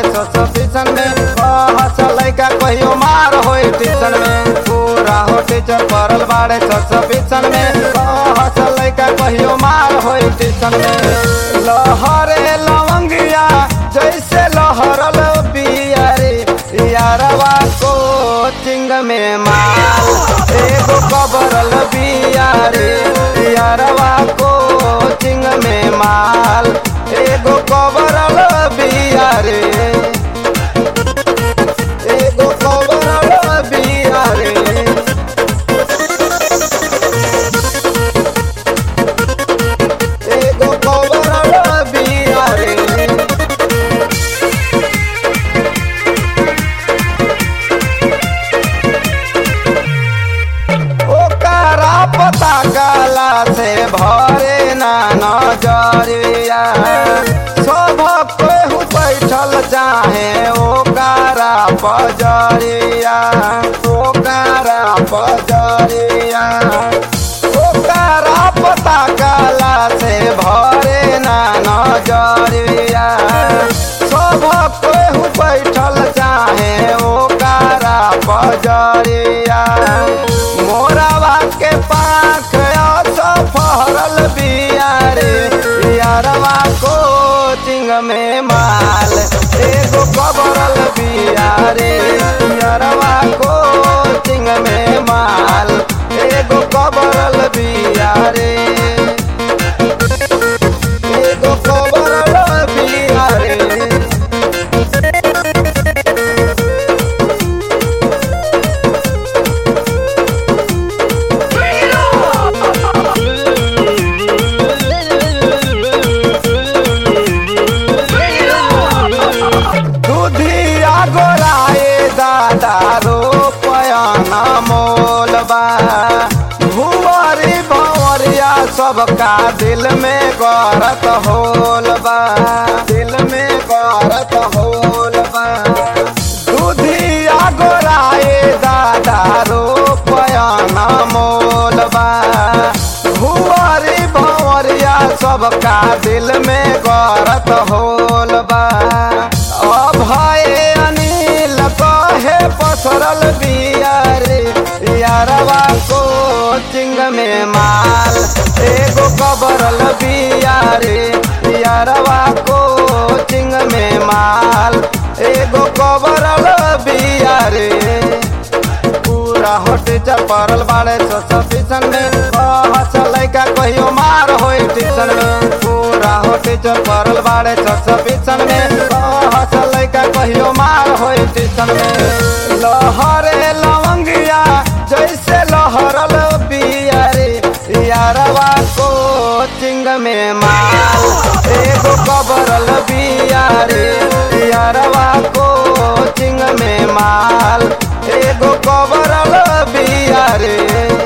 बाड़े ससपीसन में कहस लैका कहियो मार होई टीसन में पूरा हो टीचर पड़ल बाड़े ससपीसन में कहस लैका कहियो मार होई टीसन में लहरे लवंगिया जैसे लहरल बियारे यारवा कोचिंग में माल एगो कबरल बियारे यारवा कोचिंग में माल एगो कबरल बियारे एगो कबरल बियारे एगो कबरल बियारे ओकरा पता काला से भरे ना नजरिया सब केहू बैठल चाहे ओकरा पजरिया ओकरा पजरिया ओकरा पता काला से भरे ना नजरिया सब केहू बैठल चाहे ओकरा पजरिया मोरावा के पाख फहरल बियारे यारवा कोचिंग में माल एगो कबरल बियारे यारवा कोचिंग में माल एगो कबरल बियारे एगो कबरल बियारे दुधिया गोराए दादा रो पयाना मोलबा भुवरी भंवरिया सबका दिल में गरत होलबा दिल में गरत होलबा दुधिया गोराए दादा रो पयाना मोलबा भुवरी भंवरिया सबका दिल में गरत होलबा अभय अनिल कहे पसरल बियारे यारवा कोचिंग में माल एगो कबरल बियारे यारवा कोचिंग में माल एगो कबरल बियारे पूरा होटे चपरल बाड़े ससपीसन में कहस लैका कहियो मार होई टीसन में पूरा होटे चपरल बाड़े ससपीसन में कहस लैका कहियो मार होई टीसन में लहरे लवंगिया जैसे लहरल बियारे यारवा कोचिंग में माल एगो कबरल बियारे यारवा कोचिंग में माल एगो कबरल बियारे